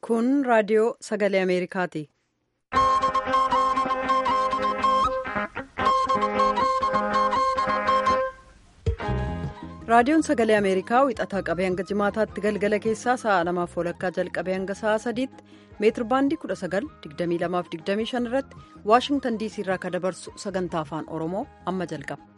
Kun raadiyoo sagalee Ameerikaati. Raadiyoon sagalee Ameerikaa wixataa qabee hanga jimaataatti galgala keessaa sa'a lamaaf walakkaa jalqabee hanga sa'a sadiitti meetir baandii 19,2225 irratti Waashingtan diisii irraa kan dabarsu sagantaa afaan Oromoo amma jalqaba.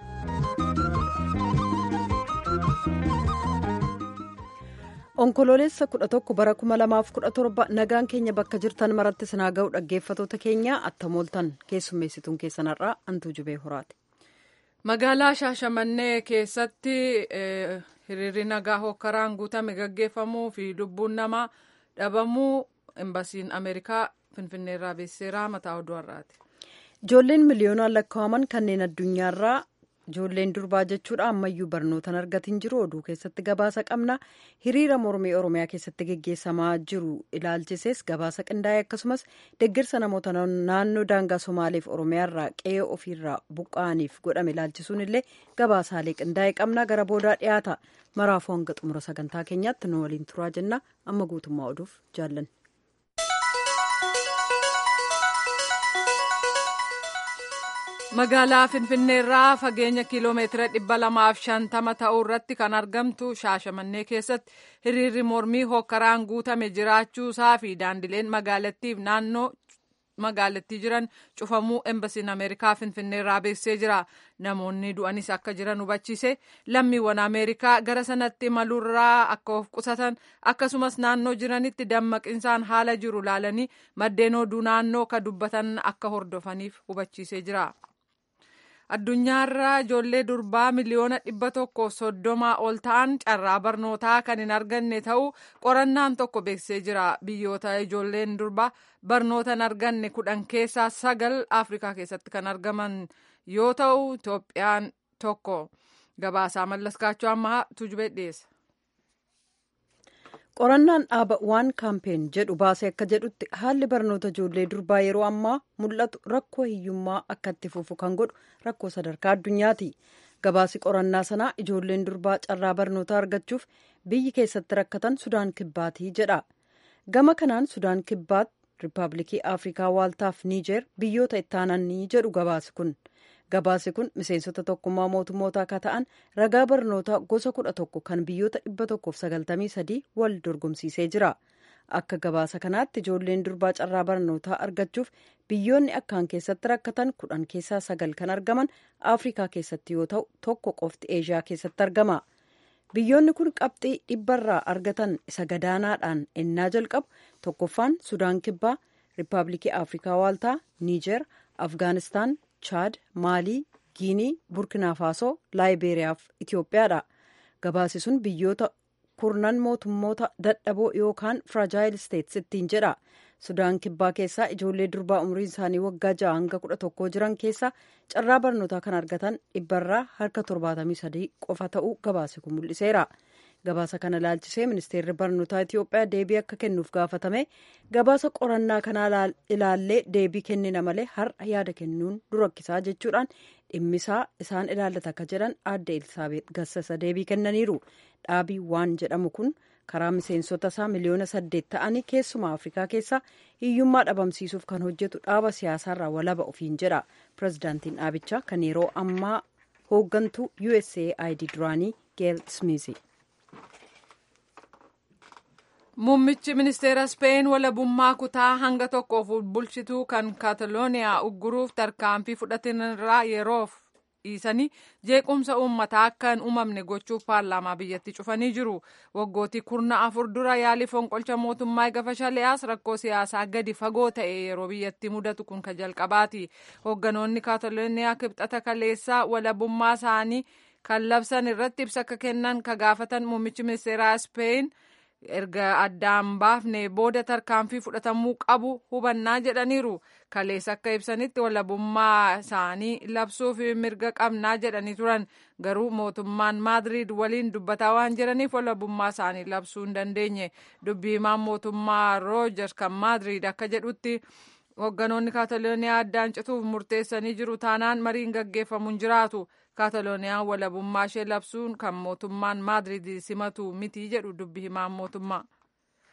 Onkoloolessa 11 bara 2017 nagaan keenya bakka jirtan maratti sinaa ga'u dhaggeeffatoota keenya attamooltan keessummeessituun keessanarraa antuu jubee horaati. Magaalaa Shaashamannee keessatti hiriirri nagaa hokkaraan guutame gaggeeffamuu fi lubbuun namaa dhabamuu embasiin Ameerikaa Finfinneerraa beeksiseera mataa oduu har'aati. Ijoolleen miliyoonaan lakkaa'aman kanneen addunyaarraa ijoolleen durbaa jechuudha ammayyuu barnootaan argatiin jiru oduu keessatti gabaasa qabna hiriira mormii oromiyaa keessatti geggeessamaa jiru ilaalchisees gabaasa qindaa'e akkasumas deeggarsa namoota naannoo daangaa somaaleef oromiyaarraa qe'ee ofiirraa buqqa'aniif godhame ilaalchisuun illee gabaasaalee qindaa'e qabna gara boodaa dhiyaata maraafuu hanga xumura sagantaa keenyaatti nu waliin turaa jenna amma guutummaa oduuf jaallan. magaalaa finfinneerraa fageenya kiiloomeetira dhibba lamaaf shantama ta'uu irratti kan argamtu shaashamannee keessatti hiriirri mormii hokkaraan guutame jiraachuusaa fi daandileen magaalattiif naannoo magaalattii jiran cufamuu embasiin ameerikaa finfinneerraa beeksisee jira namoonni du'anis akka jiran hubachiise lammiiwwan ameerikaa gara sanatti imaluurraa akka of qusatan akkasumas naannoo jiranitti dammaqinsaan haala jiru laalanii maddeen oduu naannoo ka dubbatan akka hordofaniif hubachiisee jira. addunyaarraa ijoollee durbaa miliyoona dhibba tokko soddomaa ol ta'an carraa barnootaa kan hin arganne ta'uu qorannaan tokko beeksisee jira biyyoota ijoolleen durbaa barnoota hin arganne kudhan keessaa sagal afrikaa keessatti kan argaman yoo ta'u itoophiyaan tokko gabaasaa mallaskaachuu ammaa tujubee dhiyeessa. qorannaan dhaaba waan kaampeen jedhu baasee akka jedhutti haalli barnoota ijoollee durbaa yeroo ammaa mul'atu rakkoo hiyyummaa akka itti fufu kan godhu rakkoo sadarkaa addunyaati gabaasi qorannaa sanaa ijoolleen durbaa carraa barnootaa argachuuf biyyi keessatti rakkatan sudaan kibbaatii jedha gama kanaan sudaan kibbaat riippaabilikii afrikaa waaltaaf niijeer biyyoota ittaananii jedhu gabaasi kun gabaasi kun miseensota tokkummaa mootummoota akka ta'an ragaa barnootaa gosa kudha tokko kan biyyoota dhibba tokkoof sagaltamii sadii wal dorgomsiisee jira akka gabaasa kanaatti ijoolleen durbaa carraa barnootaa argachuuf biyyoonni akkaan keessatti rakkatan kudhan keessaa sagal kan argaman afrikaa keessatti yoo ta'u tokko qofti eeshiyaa keessatti argama biyyoonni kun qabxii dhibbarraa argatan isa gadaanaadhaan ennaa jalqabu tokkoffaan sudaan kibbaa riippaabilikii afrikaa waaltaa niijer afgaanistaan chaad maalii giinii burkinaa faasoo laayibeeriyaa fi itiyoophiyaadha gabaasi sun biyyoota kurnan mootummoota dadhaboo yookaan firajaayil isteetsi ittiin jedha sudaan kibbaa keessaa ijoollee durbaa umriin isaanii waggaa ja'a hanga kudha tokkoo jiran keessaa carraa barnootaa kan argatan dhibbarraa harka torbaatamii sadii qofa ta'uu gabaasi kun mul'iseera gabaasa kana ilaalchisee ministeerri barnootaa itiyoophiyaa deebii akka kennuuf gaafatame gabaasa qorannaa kanaa ilaallee deebii kennina malee har'a yaada kennuun durakkisaa jechuudhaan dhimmisaa isaan ilaallata akka jedhan aadde elsaabeet gassasa deebii kennaniiru dhaabii waan jedhamu kun karaa miseensota isaa miliyoona saddeet ta'anii keessumaa afrikaa keessaa hiyyummaa dhabamsiisuuf kan hojjetu dhaaba siyaasaarraa walaba ofiin jedha pirezidaantiin dhaabichaa kan yeroo ammaa hooggantuu usaid duraanii geel smiizi. Muummichi ministeera Speen walabummaa kutaa hanga tokkoof bulchituu kan Kaatalooniyaa ugguruuf tarkaanfii fudhatanirraa yeroof dhiisanii jeequmsa uummataa akka hin uumamne gochuuf paarlaamaa biyyatti cufanii jiru. Waggootii kurna afur dura yaalii fonqolcha mootummaa gafa shali'aas rakkoo siyaasaa gadi fagoo ta'e yeroo biyyatti mudatu kun kan jalqabaati. Hoogganoonni Kaatalooniyaa kibxata kaleessaa walabummaa isaanii kan labsan irratti ibsa akka kennan ka gaafatan muummichi ministeeraa Speen. erga addaan baafne booda tarkaanfii fudhatamuu qabu hubannaa jedhaniiru kaleessa akka ibsanitti walabummaa isaanii labsuuf mirga qabnaa jedhanii turan garuu mootummaan maadriid waliin dubbataa waan jiraniif walabummaa isaanii labsuu hin dandeenye dubbii himaan mootummaa roojers kan maadriid akka jedhutti hoogganoonni kaatalooniyaa addaan cituuf murteessanii jiru taanaan mariin gaggeeffamuun jiraatu kaatalooniyaan walabummaa ishee labsuun kan mootummaan maadriid simatu miti jedhu dubbi himaan mootummaa.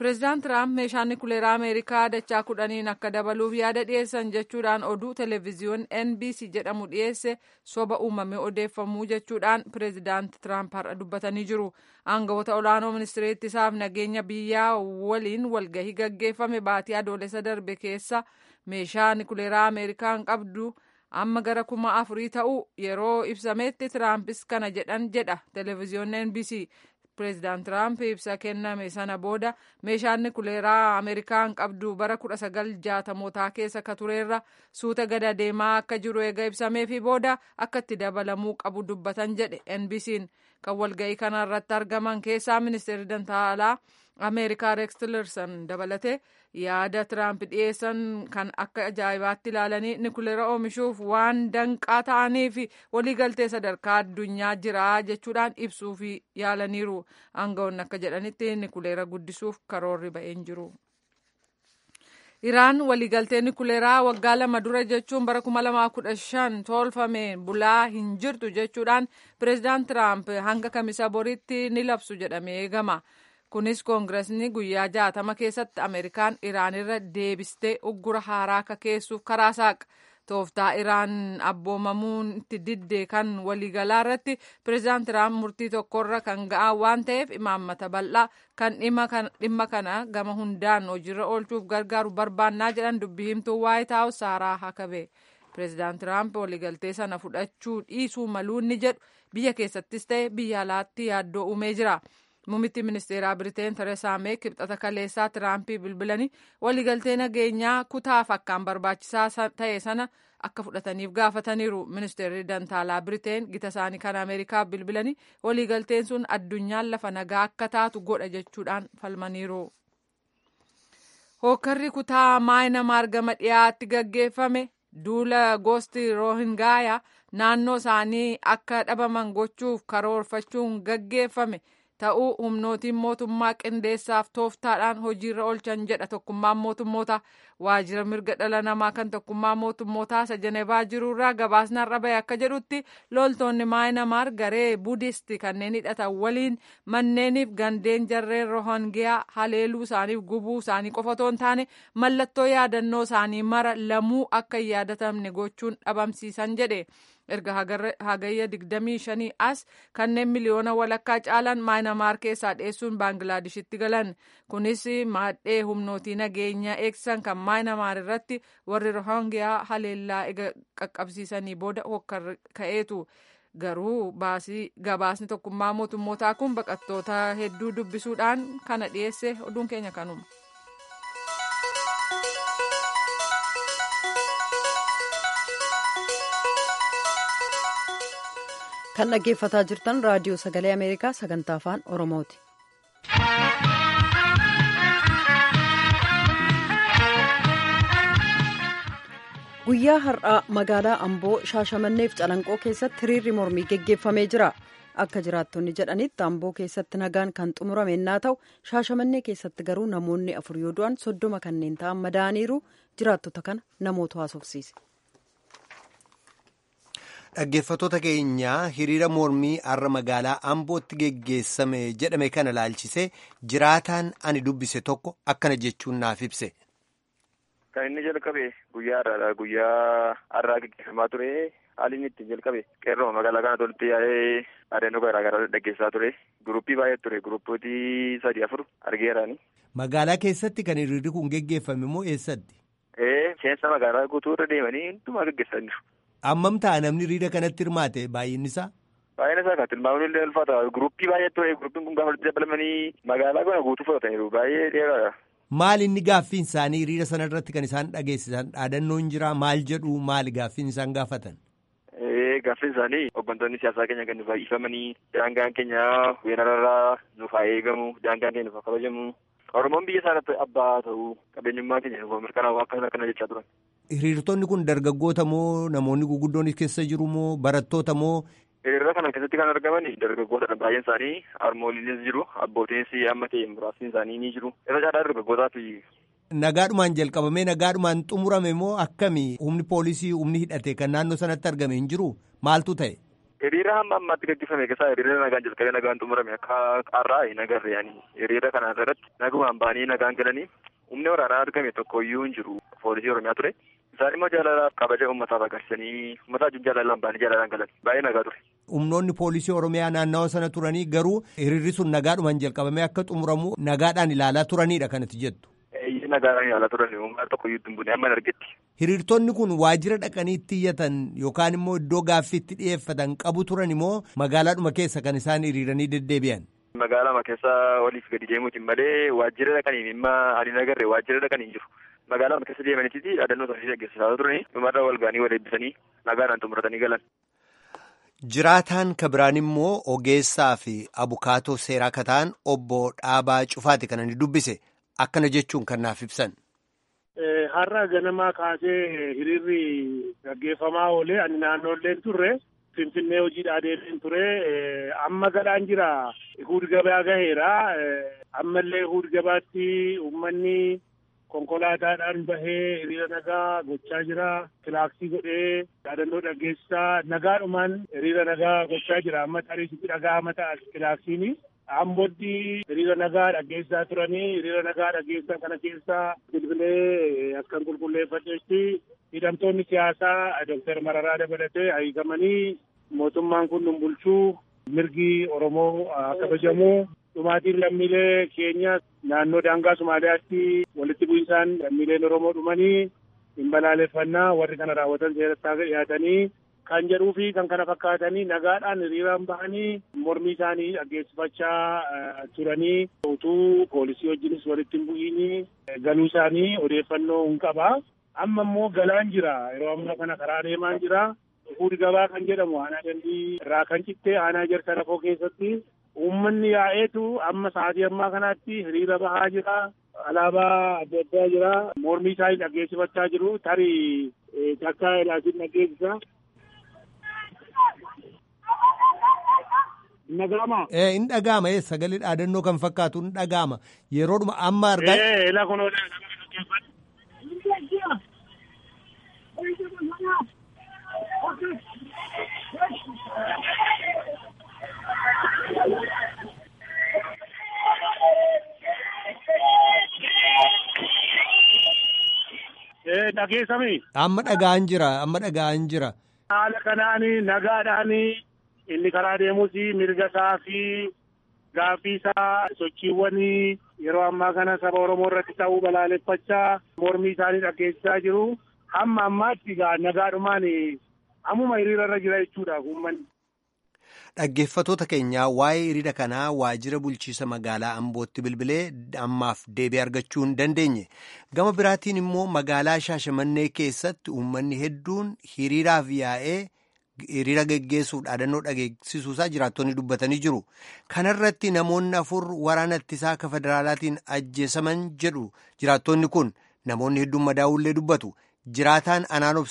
Pireezidaant Tiraamp meeshaan nukuleeraa Ameerikaa dachaa kudhaniin akka dabaluuf yaada dhiyeessan jechuudhaan oduu televezyiyoon NBC jedhamu dhiyeesse soba uumame odeeffamuu jechuudhaan pireezidaant Tiraamp har'a dubbatanii jiru. Aangawoota olaanoo ministeera ittisaaf nageenya biyyaa waliin walgahii gaggeeffame baatii adoolessa darbe keessa meeshaa nukuleeraa Ameerikaan qabdu amma gara kuma afurii ta'u yeroo ibsametti Tiraampis kana jedhan jedha televezyiyoon NBC. Pireezidaant Tiraamp ibsa kenname sana booda meeshaan nukuleeraa Ameerikaan qabdu bara kudha sagal jaatamootaa keessa ka tureerra suuta gada deemaa akka jiru eega ibsameefi booda akka itti dabalamuu qabu dubbatan jedhe NBC'n kan walga'ii kana irratti argaman keessaa ministeerri dantaalaa Ameerikaa Rex Tillerson dabalatee yaada Tiraamp dhiyeessan kan akka ajaa'ibaatti ilaalanii nukuleera oomishuuf waan danqaa ta'aniif waliigaltee sadarkaa addunyaa jira jechuudhaan ibsuuf yaalaniiru. Aangawoonni akka jedhanitti nukuleera guddisuuf karoorri ba'een jiru. Iraan waliigaltee nukuleeraa waggaa lama dura jechuun bara 2015 tolfameen bulaa hin jirtu jechuudhaan pireezidaant Tiraamp hanga kamisa boritti ni labsu jedhamee eegama. kunis koongiresni guyyaa jaatama keessatti ameerikaan iraan irra deebistee uggura haaraa akka keessuuf karaa saaqa tooftaa iraan abboomamuun itti diddee kan waliigalaa irratti pireezidaant tiraamp murtii tokkorra kan ga'an waan ta'eef imaammata bal'aa kan dhimma kana gama hundaan hojiirra oolchuuf gargaaru barbaannaa jedhan dubbii himtuu waayit haawus saaraa hakabe pireezidaant tiraamp waliigaltee sana fudhachuu dhiisuu maluu ni jedhu biyya keessattis ta'e biyya alaatti yaaddoo uumee jira. Muummitti ministeeraa Biriteen Tereesaa Meey kibxata kaleessaa Tiraampii bilbilanii waliigaltee nageenyaa kutaaf akkaan barbaachisaa ta'e sana akka fudhataniif gaafataniiru. Ministeerri Dantaalaa Biriteen gita isaanii kan Ameerikaa bilbilanii waliigalteen sun addunyaan lafa nagaa akka taatu godha jechuudhaan falmaniiru. Hookkarri kutaa maayinamaar gama dhiyaatti gaggeeffame duula gosti roohingaayaa naannoo isaanii akka dhabaman gochuuf karoorfachuun gaggeeffame. ta'uu humnootiin mootummaa qindeessaaf tooftaadhaan hojiirra oolchan jedha tokkummaan mootummoota waajjira mirga dhala namaa kan tokkummaa mootummootaa isa jenevaa jirurraa gabaasni har'a bahe akka jedhutti loltoonni maayinamaar garee budisti kanneen hidhatan waliin manneeniif gandeen jarreen rohangiyaa haleeluu isaaniif gubuu isaanii qofa otoo hin taane mallattoo yaadannoo isaanii mara lamuu akka hin yaadatamne gochuun dhabamsiisan jedhe. erga hagayya 25 as kanneen miliyoona walakkaa caalan maayinamaar keessaa dheessuun baanglaadishitti galan kunis maadhee humnootii nageenya eegsisan kan maayinamaar irratti warri rohangiyaa haleellaa qaqqabsiisanii booda hokkar ka'eetu garuu gabaasni tokkummaa mootummootaa kun baqattoota hedduu dubbisuudhaan kana dhiyeesse oduun keenya kanuma. kan dhaggeeffataa jirtan raadiyoo sagalee ameerikaa sagantaa afaan oromooti. guyyaa har'aa magaalaa amboo shaashamanneef calanqoo keessatti hiriirri mormii geggeeffamee jira akka jiraattonni jedhanitti amboo keessatti nagaan kan xumurame yoo ta'u shaashamannee keessatti garuu namoonni afur yoo du'an soddoma kanneen ta'an madaaniiru jiraattota kana namoota haasofsiise. Dhaggeeffattoota keenya hiriira mormii har'a magaalaa Ambootti geggeessame jedhame kana laalchisee jiraataan ani dubbise tokko akkana jechuun naaf ibse. Kan inni jalqabe guyyaa har'aadha. Guyyaa har'aa geggeeffamaa ture. Haalli inni ittiin jalqabe qeerroo magaalaa kana tolti yaa'ee adeemsa garaa garaa dhaggeessaa ture. Guruppii baay'ee ture. Guruppooti sadii afur argeeraani. Magaalaa keessatti kan hiriirri kun geggeeffame moo eessatti? Ee seensa magaalaa guutuu irra deemanii hundumaa geggeessaa jiru. Ammam ta'a namni hiriira kanatti hirmaate baay'inni isaa? Baay'ina isaa kan tilmaamuun illee ulfaata. Guruppii baay'ee ture. Guruppiin kun gaafa dabalamanii magaalaa kana guutuu fudhataniiru. Baay'ee dheeraadha. Maal inni gaaffiin isaanii hiriira sana irratti kan isaan dhageessisan dhaadannoon jira maal jedhu maali gaaffiin isaan gaafatan? Gaaffiin isaanii hooggantoonni siyaasaa keenya kan nuuf ifamanii daangaan keenya weerararraa nuuf haa eegamu daangaan keenya nuuf haa kabajamu Oromoon biyya isaarratti abbaa ta'uu qabeenyummaa keenya nuuf mirkanaa'u akkana akkana jechaa turan. Hiriirtonni kun dargaggoota moo namoonni gurguddoon keessa jiru moo barattoota moo? Hiriira kana keessatti kan argaman dargaggootadha. Baay'een isaanii harmooliinis jiru. Abbootiinis amma ta'e muraasni isaanii ni jiru. Irra caalaa dargaggootaa fi. Nagaadhumaan jalqabamee nagaadhumaan xumurame moo akkami humni poolisii humni hidhate kan naannoo sanatti argame hin jiru maaltu ta'e? Hiriira hamma ammaatti gaggeeffame keessaa hiriira nagaan jalqabee nagaan xumurame akka qarraa nagarre yaani hiriira kana irratti nagumaan ba'anii nagaan galanii humni waraanaa argame tokko iyyuu hin jiru poolisii oromiyaa ture. Isaan immoo jaalalaaf kabaja uummataaf agarsiisanii uummata wajjin jaalalaan ba'anii jaalalaan galan baay'ee nagaa ture. Humnoonni poolisii oromiyaa naannawa sana turanii garuu hiriirri sun nagaadhumaan jalqabamee akka xumuramu nagaadhaan ilaalaa turanidha kanatti jettu. Eeyyee nagaadhaan ilaalaa turan uummata tokko iyyuu hin buune amma argetti. Hiriirtonni kun waajjira dhaqanii itti iyyatan yookaan immoo iddoo gaaffii itti dhiyeeffatan qabu turan immoo magaalaadhuma keessa kan isaan hiriiranii deddeebi'an. Magaalaa keessa oliif gadi deemuutiin malee waajjira dhaqanii dhimma ani nagarre waajjira dhaqanii jiru. Magaalaa keessa deemanitti dhaadannoo isaanii gaggeessaa turanii dhumarra wal ga'anii wal eebbisanii nagaadhaan xumuratanii galan. Jiraataan kabiraan immoo ogeessaa fi abukaatoo seeraa kataan obbo Dhaabaa Cufaati kan inni dubbise akkana jechuun kan naaf ibsan. Har'a ganamaa kaasee hiriirri gaggeeffamaa oolee ani naannoolleen turre Finfinnee hojiidhaa deemeen ture amma galaan jira huur gabaa gaheera ammallee huur gabaatti uummanni konkolaataadhaan bahee hiriira nagaa gochaa jira kilaaksii godhee dhaadannoo dhaggeessaa nagaadhumaan hiriira nagaa gochaa jira amma tariisitti dhagaa mata kilaaksiini. Ambootti hiriira nagaa dhaggeessaa turanii hiriira nagaa dhaggeessaa kana keessaa bilbilee akkan qulqulleeffadheetti hidhamtoonni siyaasaa Dooktar Mararaa dabalatee hiikamanii mootummaan kun nu bulchuu mirgi Oromoo kabajamuu dhumaatiin lammiilee keenya naannoo daangaa Somaaliyaatti walitti bu'insaan lammiileen Oromoo dhumanii hin balaaleffannaa warri kana raawwatan seeratti dhiyaatanii kan jedhuu fi kan kana fakkaatanii nagaadhaan hiriiraan bahanii mormii isaanii dhaggeessifachaa turanii utuu poolisii wajjinis walitti hin bu'iinii galuu isaanii odeeffannoo hin qaba. Amma immoo galaan jira yeroo ammaa kana karaa deemaan jira. Fuudhi gabaa kan jedhamu aanaa dandii irraa kan cittee aanaa jarsa lafoo keessatti uummanni yaa'eetu amma sa'aatii ammaa kanaatti hiriira bahaa jira. Alaabaa adda addaa jira. Mormii isaanii dhaggeessifachaa jiru. Tarii takka ilaasin dhaggeessisa. Dhaga'ama. Ee in dhaga'ama ee sagalee dhaadannoo kan fakkaatu in dhaga'ama yeroodhuma amma argaa. Ee ila kun Ee dhageessami. Amma dhaga'an jira amma dhaga'an jira. Haala kanaan nagaadhaan inni karaa deemus mirga isaa fi gaaffii isaa sochiiwwan yeroo ammaa kana saba Oromoo irratti ta'uu balaaleffachaa mormii isaanii dhaggeessaa jiru. Hamma ammaatti egaa nagaadhumaan ammuma hiriira irra jira jechuudha uummanni. Dhaggeeffatoota keenyaa waa'ee hiriira kanaa waajjira bulchiisa magaalaa Ambootti bilbilee ammaaf deebii argachuu hin dandeenye. Gama biraatiin immoo magaalaa Shaashamannee keessatti uummanni hedduun hiriiraaf yaa'ee hiriira geggeessuuf dhaadannoo dhageessisuusaa jiraattonni dubbatanii jiru. Kanarratti namoonni afur waraana ittisaa akka federaalaatiin ajjeesaman jedhu jiraattonni kun namoonni hedduun madaa'ullee dubbatu. Jiraataan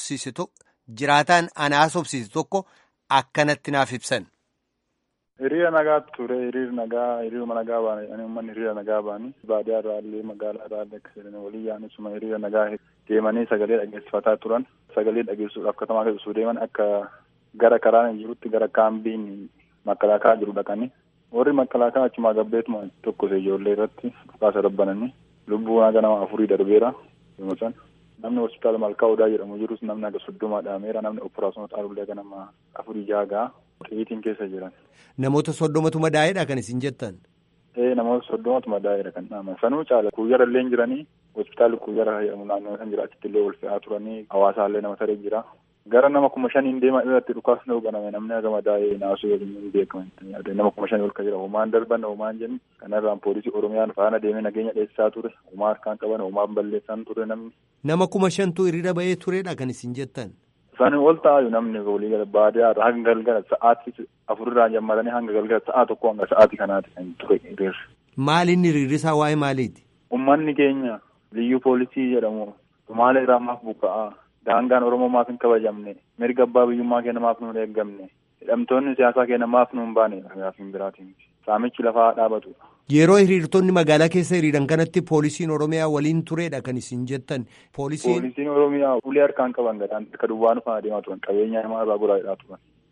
jiraataan anaas obsiise tokko akkanatti naaf ibsan. Hiriira nagaa ture hiriira nagaa hiriiruma nagaa baane uummanni hiriira nagaa baanii baadiyyaa irraa illee magaalaa irraa illee akka jedhanii walii yaanisuma hiriira nagaa deemanii sagalee dhageessifataa turan sagalee dhageessuudhaaf katamaa keessatti deeman akka gara karaan jirutti gara kaambiin makalaakaa jiru dhaqanii warri makalaakaa achumaa gabbeetuma tokkos ijoollee irratti dhukaasa rabbananii lubbuu naga nama afurii darbeera yommuu san namni hospitaala malkaa odaa jedhamu jirus namni aga soddomaa dhaameera namni operaasyoon xaarullee aga nama afurii jaagaa xiyitiin keessa jiran. Namoota soddomatu madaa'eedha kan isin jettan. Ee namoota soddomatu madaa'eedha kan dhaaman sanuu caala kuuyyara illee jiranii hospitaalli kuuyyara jedhamu naannoo san jira achitti illee ol fe'aa turanii hawaasaallee nama taree jira. Gara nama kuma shaniin deemaa irratti dhukaasni hoogganame namni aga madaa'ee naasuu waliin hin beekaman nama kuma shanii ol ka jira homaan darban homaan jenni kanarraan poolisii oromiyaan faana deemee nageenya dheessaa ture homaa harkaan qaban homaan balleessaan ture namni. Nama kuma shantu hiriira bahee turedha kan isin jettan. Isaanii ol taa'u namni walii gala baadiyyaa irraa hanga galgala sa'aatii afurirraa jammaranii hanga galgala sa'a tokko hanga sa'aatii kanaati kan ture hiriirri. Maali inni hiriirrisaa waa'ee maaliiti? Uummanni keenya liyyuu poolisii jedhamu maala irraa maaf buqqa'aa daangaan Oromoo maaf hin kabajamne mirga abbaa biyyummaa keenya maaf nuun eeggamne hidhamtoonni siyaasaa keenya maaf nuun baane gaafiin biraatiin saamichi lafaa dhaabatu. Yeroo hiriirtonni magaalaa keessa hiriiran kanatti poolisiin Oromiyaa waliin turedha kan isin jettan. Poolisiin Oromiyaa ulee harkaan qaban gadaan akka duwwaa nufaan adeemaa turan qabeenya namaa irraa goraadhaa turan.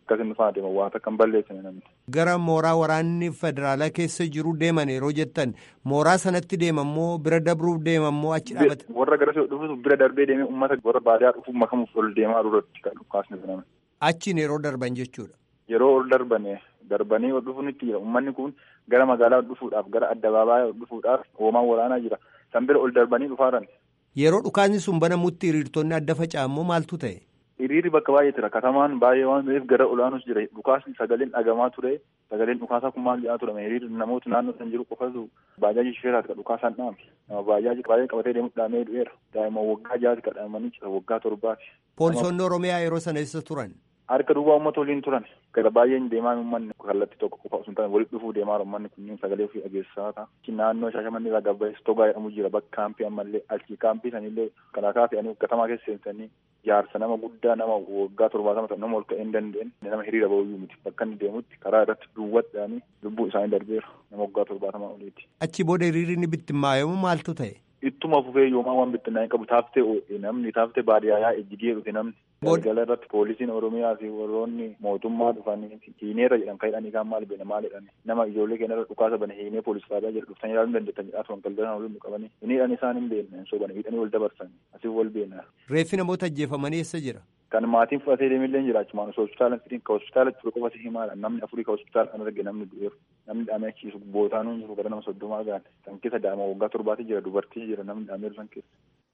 akkasin dhufaa deema waan akka hin balleessine namni. Gara mooraa waraanni federaalaa keessa jiru deeman yeroo jettan mooraa sanatti deemammoo bira dabruuf deemammoo achi dhaabate. Warra gara dhufuuf bira darbee deemee uummata warra baadiyaa dhufuuf makamuuf ol deemaa duratti kan dhukaasni baname. Achiin yeroo darban jechuudha. Yeroo ol darbane darbanii ol dhufuunitti jira uummanni kun gara magaalaa dhufuudhaaf gara addabaabaayyaa dhufuudhaaf hoomaan waraanaa jira san bira ol darbanii dhufaaran. Yeroo dhukaasni sun banamutti hiriirtonni adda faca'ammoo maaltu ta'e? Hiriirri bakka baay'ee jira katamaan baay'ee waan ta'eef gara olaanus jira dhukaasni sagaleen dhagamaa ture sagaleen dhukaasaa kun maal jedhaa turame hiriirri namoota naannoo san jiru qofatu baajaajii shifeeraati ka dhukaasaan dhaame nama baajaajii baay'ee qabatee deemu dhaamee du'eera daa'ima waggaa jaati ka dhaamanii jira waggaa torbaati. Poolisoonni Oromiyaa yeroo sana eessa turan? Harka duwwaa uummata waliin turan gara baay'een deemaa uummanni kallattii tokko qofa osoo hin taane walitti dhufuu deemaa uummanni kunneen sagalee ofii dhageessisaa ta'a. Naannoo Shaashamannii irraa gabbaa'es togaa jedhamu jira bakka kaampii ammallee achi kaampii sanillee kalaakaa fe'anii katamaa keessa seensanii jaarsa nama guddaa nama waggaa torbaatama ta'e nama ol ka'ee hin dandeenye nama hiriira ba'uyyuu miti bakka inni deemutti karaa irratti duwwadhaanii lubbuu isaanii darbeera nama waggaa torbaatama oliiti. Achi booda hiriirri inni bittimmaayamu maaltu ta'e? Ittuma fufee yoomaa waan bittinnaa'e qabu taaftee namni taaftee baadiyyaa ejjigee dhufe namni. Galgala irratti poolisiin Oromiyaa fi warroonni mootummaa dhufanii hiineerra jedhan kan hidhanii kaan maal beena maal jedhani nama ijoollee keenya irra dhukaasa bane hiinee poolisii faadaa jedhu dhuftanii ilaaluu dandeettan jedhaa turan galgala waliin nu qabanii hin hidhan isaan hin beekne so bane hidhanii wal dabarsan asiif wal beena. Reeffi namoota ajjeefamanii eessa jira? Kan maatiin fudhatee deemillee jira achumaan osoo hospitaala fidin ka hospitaala ture qofa si himaadha namni afurii ka hospitaala kan arge namni du'eeru namni dhaamee achiisu bootaanuu jiru gara nama soddomaa gaane san keessa daa'ima waggaa torbaati jira dubartii jira namni dhaameeru san keessa.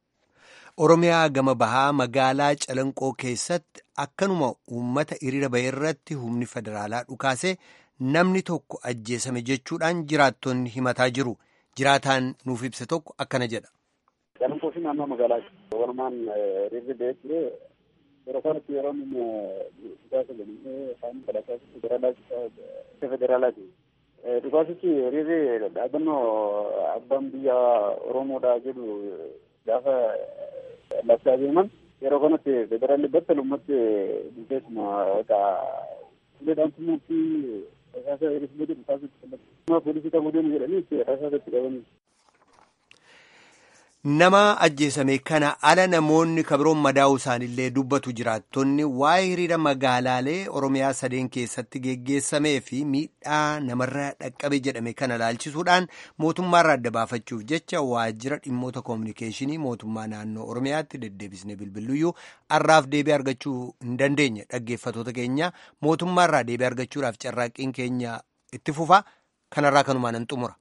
Oromiyaa gama bahaa magaalaa Calanqoo keessatti akkanuma uummata hiriira bahee irratti humni federaalaa dhukaase namni tokko ajjeesame jechuudhaan jiraattonni himataa jiru. Jiraataan nuuf ibse tokko akkana jedha. Calanqoo fi naannoo magaalaa walumaan hiriirri bahee ture yeroo kanatti yeroo inni dhukaasa galii afaan federaalaa federaalaati. Dhukaasichi hiriirri dhaabannoo abbaan biyya Oromoodhaa jedhu gaafa labsaa deeman yeroo kanatti federaalli battal ummatti keessuma uleedhaan tumuutti rasaasa hir'isuu jedhu taasisutti poolisii ta'uu deemu jedhanii rasaasatti qabanii. Nama ajjeesame kana ala namoonni kabiroon madaa'uu isaaniillee dubbatu jiraattonni waa'ee hiriira magaalaalee Oromiyaa sadeen keessatti geggeessamee fi miidhaa namarra dhaqqabe jedhame kana laalchisuudhaan mootummaarraa adda baafachuuf jecha waajjira dhimmoota koominikeeshinii mootummaa naannoo Oromiyaatti deddeebisnee bilbiluyyuu har'aaf deebii argachuu hin dandeenye dhaggeeffatoota keenya mootummaarraa deebii argachuudhaaf carraaqqiin keenya itti fufa kanarraa kanumaan hin xumura.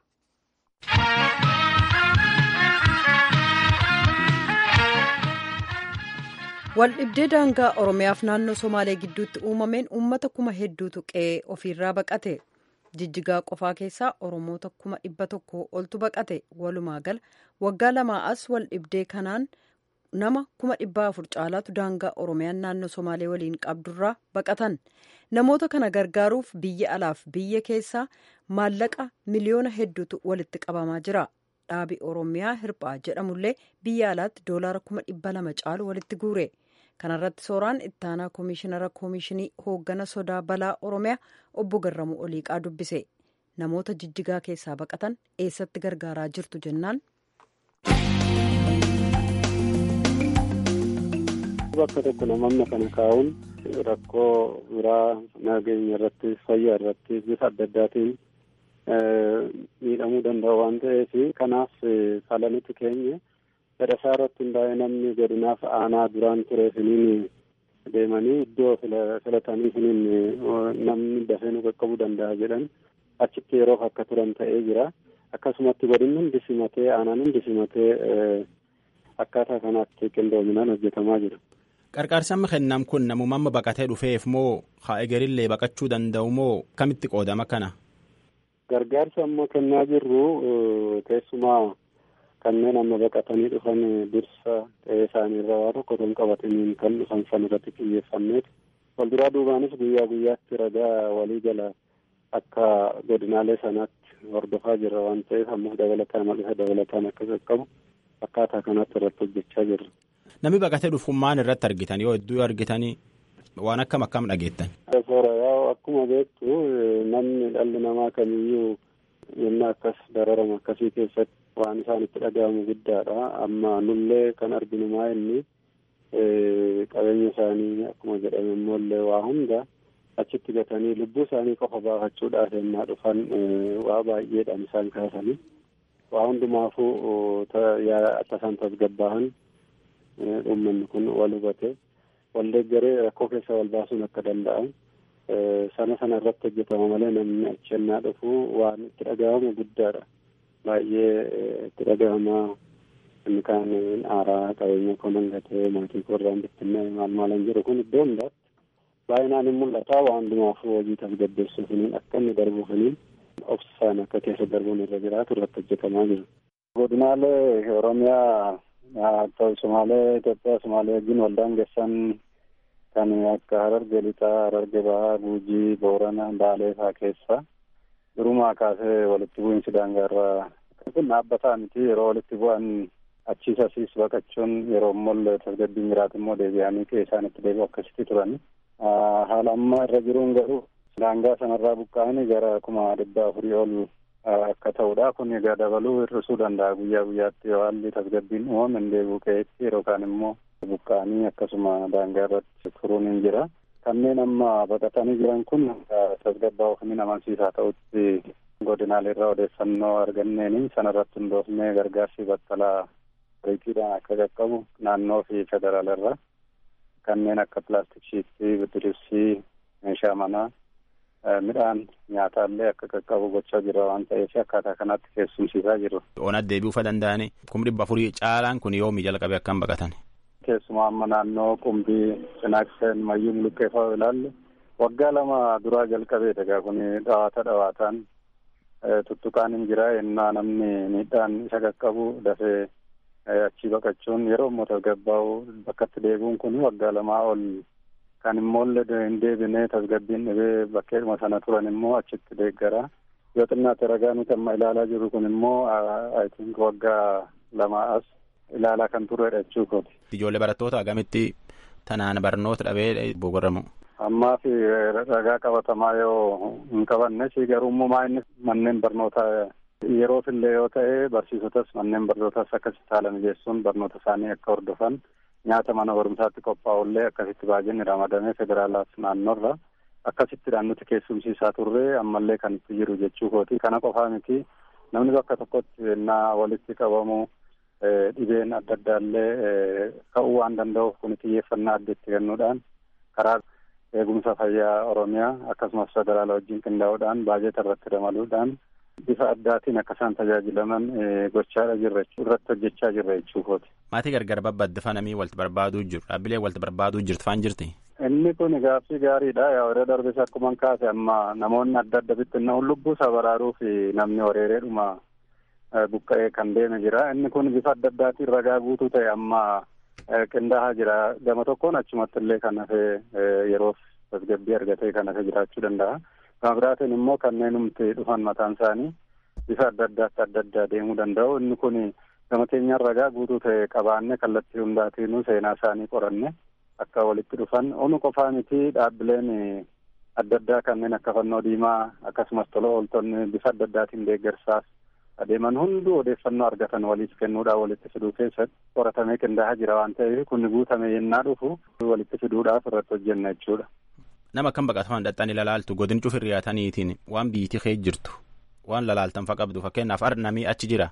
Waldhibdee daangaa Oromiyaaf naannoo Somaalee gidduutti uumameen uummata kuma hedduutu qe'ee ofiirraa baqate. Jijjigaa qofaa keessaa Oromoota kuma dhibba tokko oltu baqate. Walumaa gala waggaa lamaa as waldhibdee kanaan nama kuma dhibba afur caalaatu daangaa Oromiyaan naannoo Somaalee waliin qabdurraa baqatan. Namoota kana gargaaruuf biyya alaaf biyya keessaa maallaqa miliyoona hedduutu walitti qabamaa jira. Dhaabi Oromiyaa Hirphaa jedhamullee biyya alaatti doolaara kuma dhibba lama caalu walitti guure. kanarratti sooraan ittaanaa koomishinara koomishinii hooggana sodaa balaa oromiyaa obbo Garramuu Oliiqaa dubbise namoota jijjigaa keessaa baqatan eessatti gargaaraa jirtu jennaan. bakka tokko namoonni kana kaa'uun rakkoo biraa nageenya irratti fayyaa irratti bifa adda addaatiin miidhamuu danda'u waan ta'eef kanaaf falanitti keenya. fedhasaa irratti hundaa'ee namni godinaaf aanaa duraan ture siniin deemanii iddoo filatanii siniin namni dafee nu qaqqabuu danda'a jedhan achitti yeroof akka turan ta'ee jira akkasumatti godinni hundi simatee aanaan hundi simatee akkaataa kanaatti qindoominaan hojjetamaa jira. Qarqaarsi amma kennam kun namuma amma baqatee dhufeef moo haa egerillee baqachuu danda'u moo kamitti qoodama kana? Gargaarsi amma kennaa jirru keessumaa kanneen amma baqatanii dhufan dursa ta'ee isaanii irra waa tokko kan qabataniin kan dhufan san irratti xiyyeeffanneet walduraa duubaanis guyyaa guyyaatti ragaa walii gala akka godinaalee sanaatti hordofaa jirra waan ta'eef ammas dabalataan mal'isa dabalataan akka qaqqabu akkaataa kanatti irratti hojjechaa jirra. Namni baqatee dhufuun maal irratti argitan yoo hedduu argitanii waan akkam akkam dhageettan. Akkuma beektu namni dhalli namaa kamiyyuu yennaa akkas dararama akkasii keessatti waan isaan itti dhaga'amu guddaadha amma nullee kan arginu maa inni qabeenya isaanii akkuma jedhame immoollee waa hunda achitti gatanii lubbuu isaanii qofa baafachuudhaaf yennaa dhufan waa baay'eedhaan isaan kaasanii waa hundumaafuu akka isaan tasgabbaahan uummanni kun wal hubate wal deeggaree rakkoo keessa wal baasuun akka danda'an sana sana irratti hojjetama malee namni achi yennaa dhufu waan itti dhaga'amu guddaadha baay'ee itti dhaga'amaa inni kaan aaraa qabeenya koo nan gatee maatii koo irraan bittinnee maal maalan jedhu kun iddoo hundaatti baay'inaan hin mul'ata waan hundumaafuu hojii tasgabbeessuufiniin akka inni darbuufiniin obsaan akka keessa darbuun irra jiraatu irratti hojjetamaa jiru. Godinaalee Oromiyaa ta'u Somaalee Itoophiyaa Somaalee wajjin waldaan geessan kan akka Hararge Lixaa, Hararge Bahaa, Guujii, Boorana, Baalee fa'aa keessa durumaa kaasee walitti bu'iinsi daangaarraa kun dhaabbataa miti yeroo walitti bu'an achiis asiis baqachuun yeroo immoo tasgabbiin jiraatu immoo deebi'anii qe'ee isaanitti deebi'u akkasitti turani. Haala amma irra jiruun garuu daangaa sanarraa buqqa'anii gara kuma dhibba afurii ol akka ta'udha. Kun egaa dabaluu hir'isuu danda'a guyyaa guyyaatti yoo haalli tasgabbiin uumame hin deebi'u qe'eetti yeroo kaan immoo buqqa'anii akkasuma daangaa irratti turuun hin jira. Kanneen amma baqatanii jiran kun tasgabbaa'uuf ni amansiisaa ta'utti godinaalee irraa odeeffannoo arganneeni sanarratti hundoofnee gargaarsi battalaa riiqiidhaan akka qaqqabu naannoo fi federaala irraa kanneen akka pilaastik shiitii bidiribsii meeshaa manaa midhaan nyaataallee akka qaqqabu gochaa jira waan ta'eef akkaataa kanatti keessumsiisaa jiru. Oonat deebi'uufa danda'ani kuma dhibba afurii caalaan kun yoomii jalqabe akkam baqatan. Keessumaa amma naannoo qumbii cinaakseen mayyuun luqqeeffaa ilaalle waggaa lama duraa jalqabeedha egaa kun dhawaata dhawaataan tuttuqaan hin jira yennaa namni miidhaan isa qaqqabu dafee achii baqachuun yeroo immoo tasgabbaa'u bakkatti deebi'uun kun waggaa lamaa ol kan immoollee hin deebinee tasgabbiin dhibee bakkeedhuma sana turan immoo achitti deeggara yoo xinnaate ragaa nuti amma ilaalaa jirru kun immoo I think waggaa lamaa as ilaalaa kan turredha jechuu kooti. Ijoollee barattoota agamitti tanaan barnoota dhabee bogoramu. Ammaa fi ragaa qabatamaa yoo hin qabanne si garuu immoo inni manneen barnootaa yeroof illee yoo ta'e barsiisotas manneen barnootas akkasitti haala mijeessuun barnoota isaanii akka hordofan nyaata mana barumsaatti qophaa'ullee akkasitti baajinni ramadamee federaalaaf naannoorra akkasittidhaan nuti keessumsiisaa turre ammallee kan itti jiru jechuu kooti kana qofaa miti namni bakka tokkotti ennaa walitti qabamu dhibeen adda addaallee ka'uu waan danda'uuf kun xiyyeeffannaa adda itti kennuudhaan karaa eegumsa fayyaa oromiyaa akkasumas federaala wajjin qindaa'uudhaan baajeta irratti ramaduudhaan bifa addaatiin akka isaan tajaajilaman gochaadha jirra irratti hojjechaa jirra jechuukooti. Maatii gargar babbadde fanamii walitti barbaaduu jiru dhaabbilee walitti barbaaduu jirtu faan jirti. Inni kun gaaffii gaariidha yaa yeroo darbes akkuma kaase amma namoonni adda adda bittinnaa'uun lubbuu isaa baraaruu fi namni wareereedhuma buqqa'ee kan deeme jira inni kun bifa adda addaatiin ragaa guutuu ta'e amma qindaa'aa jira gama tokkoon achumatti illee kan hafee yeroof tasgabbii argatee kan hafee jiraachuu danda'a. Gama biraatiin immoo kanneen humti dhufan mataan isaanii bifa adda addaatti adda addaa deemuu danda'u. Inni kun gama keenyaan ragaa guutuu ta'e qabaanne kallattii hundaatiinuu seenaa isaanii qoranne akka walitti dhufan. Onu qofaa miti dhaabbileen adda addaa kanneen akka fannoo diimaa akkasumas tola ooltonni bifa adda addaatiin deeggarsaaf adeeman hunduu odeeffannoo argatan waliif kennuudhaan walitti fiduu keessatti qoratamee qindaa'aa jira waan ta'eef kun guutame yennaa dhufu walitti fiduudhaaf irratti hojjenna jechuudha. Nama akkam baqataman dhaqxanii lalaaltu godin cufin riyaataniitiin waan biyyittii kee jirtu waan lalaaltan fa qabdu fakkeenyaaf arnamii achi jira.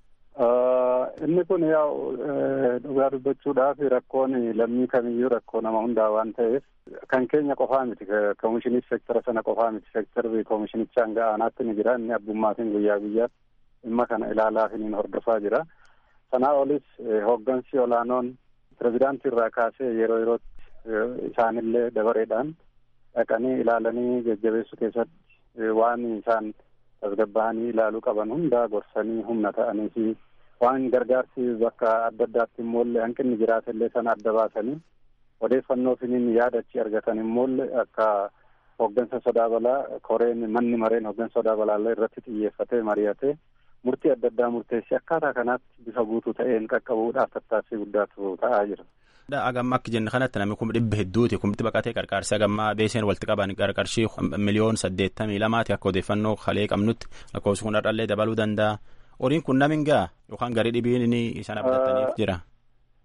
Inni kun yaa dhugaa dubbachuudhaaf rakkoon lammii kamiyyuu rakkoo nama hundaa waan ta'eef kan keenya qofaa miti koomishinii seektara sana qofaa miti seektarri koomishinichaa hanga aanaatti ni jira inni abbummaatiin guyyaa guyyaatti dhimma kana ilaalaa fi hordofaa jira. Sanaa olis hooggansi olaanoon pirezidaantii irraa kaasee yeroo yerootti isaanillee dabareedhaan dhaqanii ilaalanii jajjabeessuu keessatti waan isaan tasgabba'anii ilaaluu qaban hundaa gorsanii humna ta'anii fi waan gargaarsi bakka adda addaatti immoollee hanqinni jiraatellee sana adda baasanii odeeffannoo finiin yaadachi argatan immoollee akka hooggansa sodaa balaa koreen manni mareen hooggansa sodaa balaallee irratti xiyyeeffatee mari'atee murtii adda addaa murteessi akkaataa kanaatti bifa guutuu ta'een qaqqabuudhaaf tattaaffii guddaatu ta'aa jira. Agamma akka jenne kanatti namni kuma dhibba hedduuti kumti baqatee qarqaarsi agammaa beeseen walitti qaban qarqarshii miliyoon saddeettamii lamaati akka odeeffannoo kalee qabnutti lakkoofsi kun dhadhallee dabaluu danda'a. Horiin kun namin gaa yookaan garii dhibiin inni isaan abdataniif jira.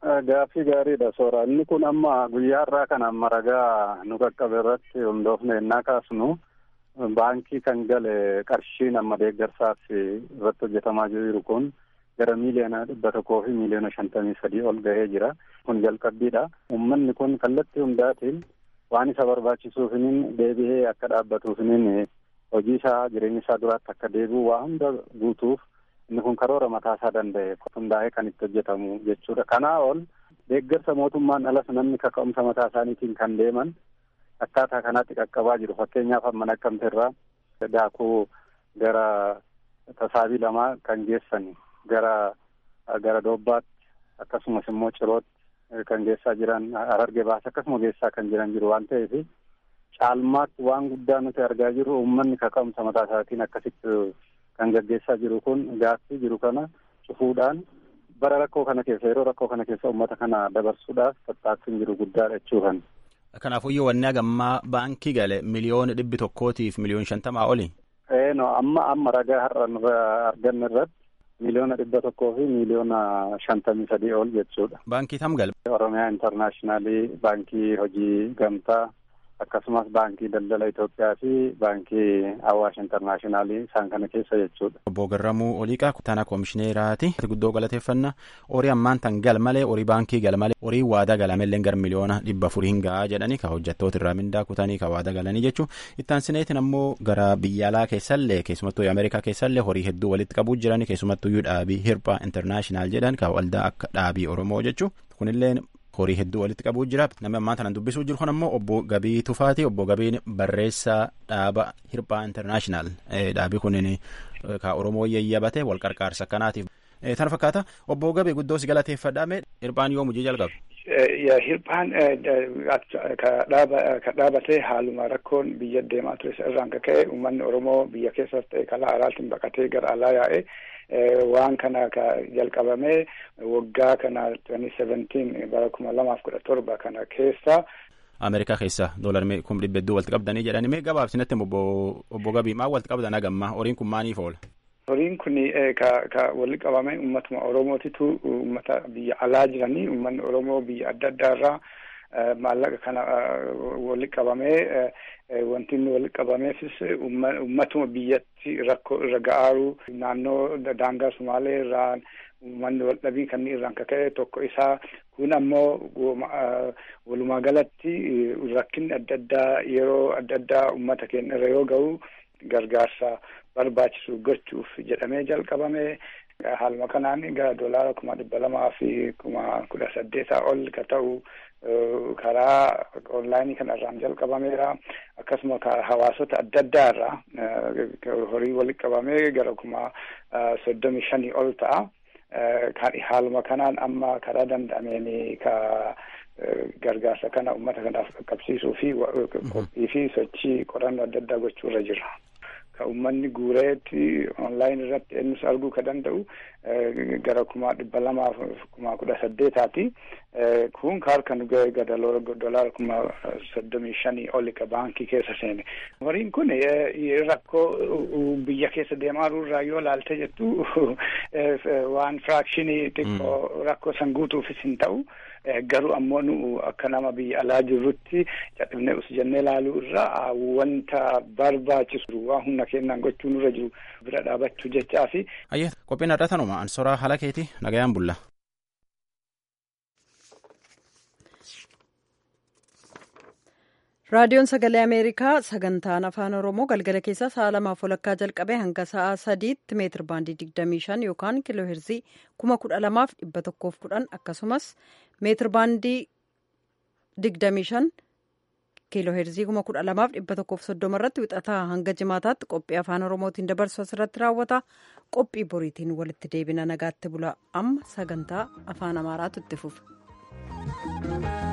Gaaffii gaariidha soora. Inni kun amma guyyaa irraa kan amma ragaa nu qaqqabe irratti hundoofne ennaa kaasnu baankii kan gale qarshiin amma deeggarsaaf irratti hojjetamaa jiru kun gara miiliyoona dhibba tokkoo fi miiliyoona shantamii sadii ol gahee jira. Kun jalqabbiidha. Uummanni kun kallattii hundaatiin waan isa barbaachisuufiniin deebi'ee akka dhaabbatuufiniin hojii isaa jireenya isaa duraatti akka deebi'u waa hunda guutuuf inni kun karoora mataa isaa danda'e hundaa'ee kan itti hojjetamu jechuudha. Kanaa ol deeggarsa mootummaan alas namni kaka'umsa mataa isaaniitiin kan deeman akkaataa kanaatti qaqqabaa jiru. Fakkeenyaaf amma Naqqamte irraa daakuu gara tasaabii lamaa kan geessan gara gara doobbaatti akkasumas immoo cirootti kan geessaa jiran hararge baasa akkasuma geessaa kan jiran jiru waan ta'eef caalmaatti waan guddaa nuti argaa jirru uummanni kaka'umsa mataa isaatiin akkasitti kan gaggeessaa jiru kun gaaffii jiru kana cufuudhaan bara rakkoo kana keessa yeroo rakkoo kana keessa uummata kana dabarsuudhaaf tattaaffiin jiru guddaadha jechuudhaan. Kanaafuu yoo wanni hagammaa baankii gale miliyoona dhibbi tokkootiif miliyoona shantamaa oli. Ee no amma amma ragaa har'a arganne irratti miliyoona dhibba tokkoo fi miliyoona shantamii sadii ol jechuudha. Baankii tam gale. Oromiyaa intarnaashinaali baankii hojii gamtaa akkasumas baankii daldala Itoophiyaa fi baankii Awaash intarnaashinaali isaan kana keessa jechuudha. Obbo Garramuu Oliiqaa kutaana koomishineeraati. Guddoo galateeffannaa horii ammaan tan gal malee horii baankii gal malee horii waadaa galamellee gara miliyoona dhibba afurii hin gahaa jedhanii ka hojjettoota irraa mindaa kutanii ka waadaa galanii jechuun ittaan sineetiin ammoo gara biyya alaa keessallee keessumattuu Ameerikaa keessallee horii hedduu walitti qabuu jiranii keessumattuyyuu dhaabii hirphaa intarnaashinaal jedhan ka waldaa akka dhaabii Oromoo jechuun kunillee horii hedduu walitti qabuu jira namni ammaan tanan dubbisuu jiru kun ammoo obbo Gabii Tufaati obbo Gabiin barreessaa dhaaba hirphaa intarnaashinaal dhaabii kunin ka Oromoo yayyabate wal qarqaarsa kanaatiif. Tana fakkaata obbo Gabii guddoo si galateeffadhaame hirphaan yoo mujii jalqabe. Hirphaan ka dhaabatee haaluma rakkoon biyya deemaa ture irraan ka ka'e uummanni Oromoo biyya keessas ta'e kalaa alaatiin baqatee gara alaa yaa'e waan kana ka jalqabame waggaa kana 2017 bara kuma lamaaf kudha torba kana keessa. Ameerikaa keessa doolarri kuma dhibba hedduu walitti qabdanii jedhanii mee gabaabsinatti obbo Gabii maal walitti qabdan hagammaa horiin kun maaliif oola? Horiin kun ka ka walitti qabame uummatuma Oromootitu uummata biyya alaa jiranii uummanni Oromoo biyya adda addaa irraa maallaqa kana walitti qabamee wanti inni walitti qabameefis uummatuma biyyatti rakkoo irra ga'aaru naannoo daangaa Sumaalee irraa uummanni waldhabii kan irraan kaka'e tokko isaa kun ammoo walumaa galatti rakkinni adda addaa yeroo adda addaa uummata keenya irra yoo ga'u gargaarsa barbaachisu gochuuf jedhamee jalqabame haaluma kanaan gara doolaara kuma dhibba lamaa fi kuma kudha saddeetaa ol ka ta'u karaa onlaayinii kanarraan jalqabameera akkasuma hawaasota adda addaa irraa horii walitti qabamee gara kuma soddomi shanii ol ta'a. haaluma kanaan amma karaa danda'ameen ka gargaarsa kana uummata kanaaf qaqqabsiisuu fi qophii fi sochii qorannoo adda addaa gochuu irra jira. Ka uummanni guureetti onlaayin irratti eenyus arguu ka danda'u gara kuma dhibba lamaaf kuma kudha saddeetaati. Kun kaarka nu ga'e gara dolaara kuma soddomii shanii oli ka baankii keessa seene. Horiin kun rakkoo biyya keessa deemaa irraa yoo laalte jettu waan firaakshinii xiqqoo rakkoo san guutuufis hin ta'u. garuu ammoo nu akka nama biyya alaa jirrutti cadhibnee us jennee laaluu irraa wanta barbaachisu waan humna keenyaan gochuu nurra jiru bira dhaabachuu jechaa fi. Ayyee qophiin adda tanuma ansoraa haala keeti nagayaan bulla. raadiyoon sagalee ameerikaa sagantaan afaan oromoo galgala keessa sa'a lamaaf walakkaa jalqabee hanga sa'a sadiitti meetir baandii digdamii shan yookaan kiiloo heerzii kuma kudha lamaaf dhibba tokkoof kudhan akkasumas meetir baandii digdamii shan kiiloo heerzii kuma kudha lamaaf dhibba tokkoof soddoma irratti wixataa hanga jimaataatti qophii afaan oromootiin dabarsu asirratti raawwata qophii boriitiin walitti deebina nagaatti bula amma sagantaa afaan amaaraatu itti fufa.